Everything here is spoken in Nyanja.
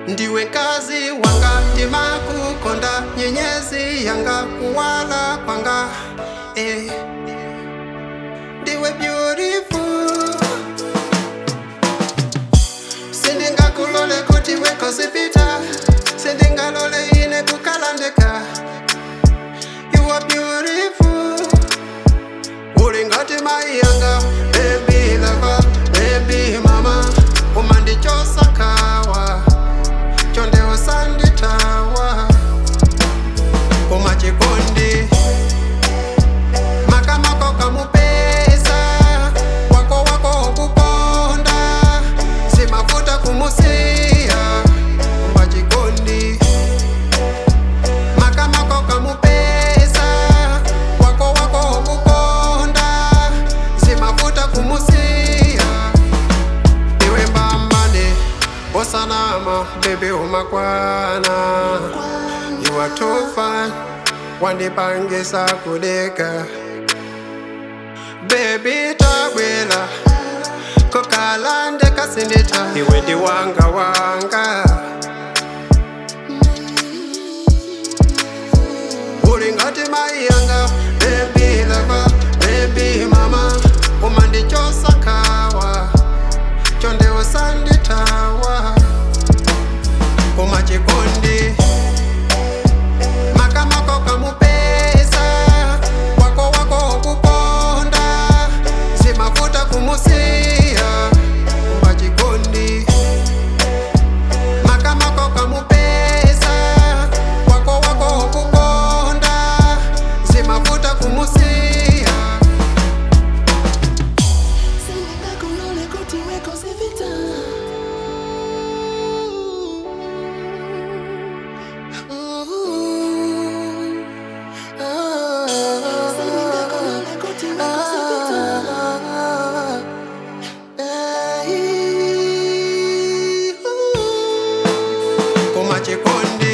ndiwe kazi wanga ndimakukonda nyenyezi yanga kuwala kwanga eh. ndiwe beautiful sindingakulole kuti wekosipita sindingalole ine kukalandeka you are beautiful uli ngati mai yanga baby lover baby mama umandichosakawa chonde usanditawa koma chikondi makamako kamupesa wako wako ukukonda simafuta kumusiya koma chikondi makamako kamupesa wako wako ukukonda simafuta kumusiya iwe mbambane osanama bebe umakwana you are too fine wandipangisa kudeka bebi tabwela kokalande kasindita iwe ndi wanga wanga uli ngati mai yanga bebi lava bebi mama umandichosakawa chonde usanditawa koma chikondi makamako kamupesa wako wako ukukonda simafuta kumusiya koma chikondi makamako kamupesa wako wako ukukonda simafuta kumusiya Sindingakulole kuti wekosipita Sindingakulole kuti wekosipita koma chikondi